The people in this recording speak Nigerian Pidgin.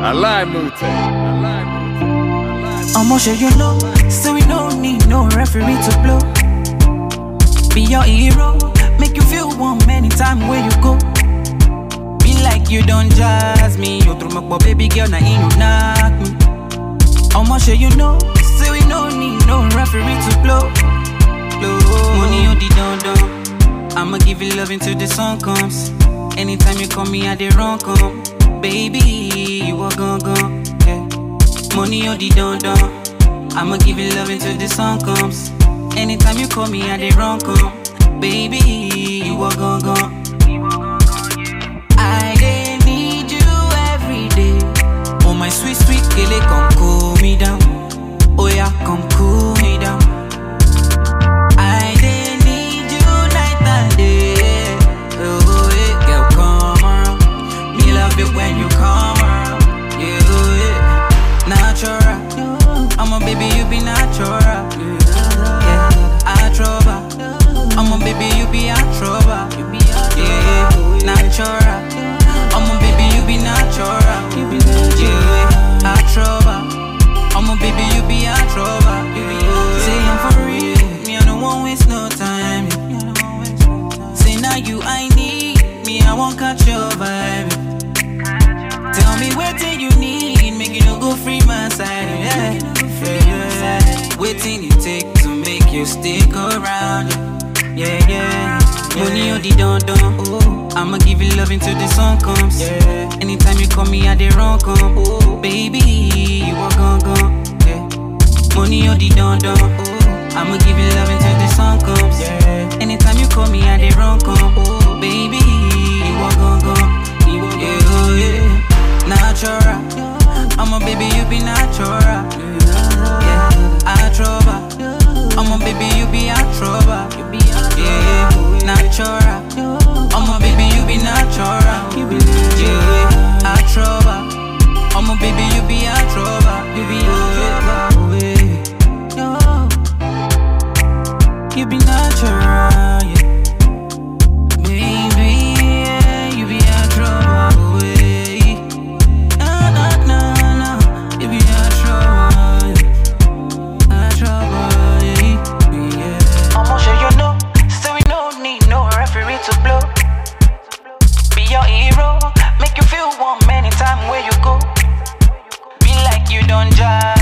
I lie, Mute. I lie, Mute. I lie. I'ma show you know, so we don't need no referee to blow. Be your hero, make you feel warm anytime where you go. Be like you don't jazz me, you through my baby girl, now you knock me. I'ma show you know, so we don't need no referee to blow. blow. Money on the don don, I'ma give you love until the sun comes. Anytime you call me, I dey run come. Baby, you are gone gone. Yeah. Money on the don don. I'ma give you love until the sun comes. Anytime you call me, I dey run come. Baby, you are gone gone. I dey need you every day. Oh my sweet sweet kele, come cool me down. Oh yeah, come cool me down. I dey need you night and day. Oh yeah, girl, come around. Me love it when you come around. Yeah, oh, yeah. natural. I'm a baby, you be natural. Yeah, I trouble. I'm a baby, you be a trouble. Yeah, natural. I'm a baby, you be natural. Yeah, I trouble. I'm a baby, you be a trouble. Say I'm for real. Me, I don't want waste no time. Say now you I need. Me, I won't catch your vibe. Tell me what do you need, make you no go free my side. Yeah, yeah, yeah. Waiting you take to make you stick around. Yeah, yeah. Money on the don don. Oh, I'ma give you love until the sun comes. Yeah. Anytime you call me, I dey run come. Oh, baby, you are gone gone. Yeah. Money on the don don. Oh, I'ma give you love until the sun comes. Yeah. Anytime you call me, I dey run come. Oh, baby, you are gone gone. Yeah, oh, yeah. Natural. I'm a baby, you be natural. Yeah, I trouble. I'm a baby, you be a trouble. Yeah, natural. I'm a baby, you be natural. Yeah, I trouble. I'm a baby, you be a trouble. You be a trouble. You be natural. Yeah. Baby, yeah, you be a trouble. yeah. Nah, nah, nah, nah. You be a trouble. A trouble, yeah. yeah. I'ma show you know, so we don't need no referee to blow. Be your hero, make you feel warm anytime where you go. Be like you don't judge.